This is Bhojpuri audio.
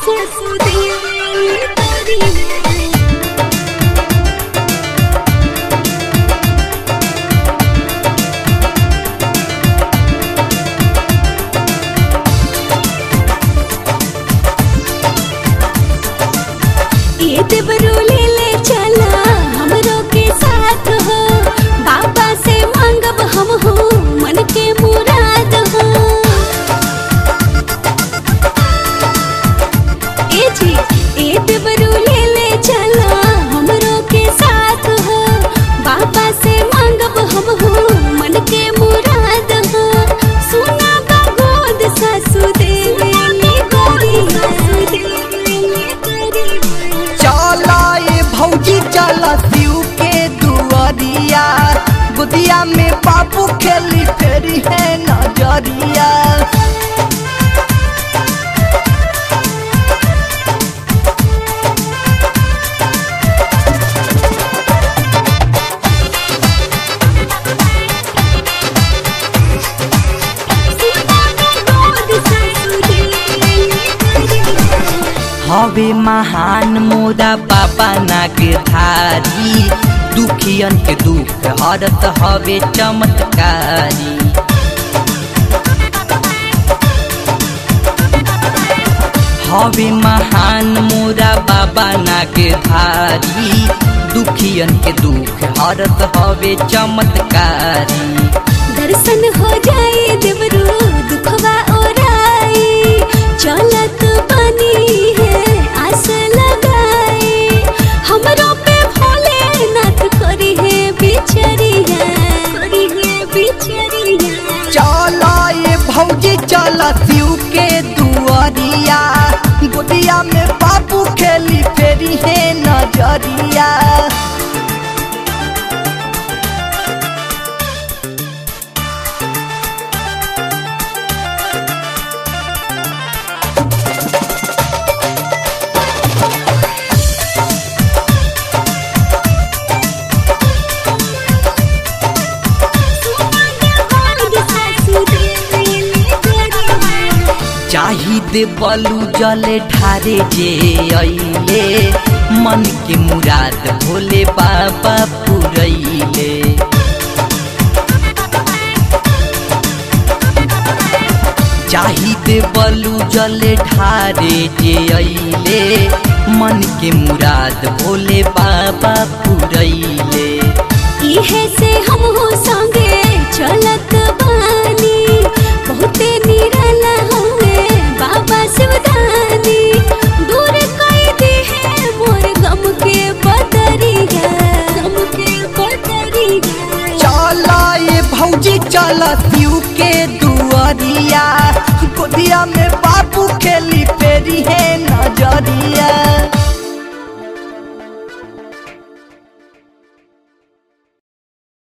ये देवरू ले ले चला हमरो के साथ हो बाबा से मांगब हम हो मन के मुराद हो ए जी ए देवरू ले ले चला हमरो के साथ हो बाबा से मांगब हम हो मन के मुराद हो सुना बा गोद सासु देवे नी गोरी सासु देवे नी गोरी चला ये भौजी चला शिव के दुआरिया गुदिया में बाबू खेली फेरी है नजरिया हवे महान मोरा बाबा नाग धारी दुखियन के दुख हरत हवे चमत्कारी हवे महान मोरा बाबा नाग धारी दुखियन के दुख हरत हवे चमत्कारी दर्शन हो जाए देवरू दुखवा ओराई चलत बनी है आस लगाए हमरो पे भोले नाथ करी है बिचरिया करी है बिचरिया चला ये भौजी चला शिव के दुआरिया गोदिया में बाबू खेली फेरी है नजरिया चाहिए बलू जले ढारे जे अइले मन के मुराद भोले बाबा पुरैले चाहिए बलू जले ढारे जे अइले मन के मुराद भोले बाबा पुरैले इहे से हम हो संगे चलत बानी बहुते निराला होए बाबा शिवदानी दूर कई दी है मोर गम के बदरिया गम के बदरिया चला ये भौजी चला शिव के दुआरिया गोदिया में बाबू खेली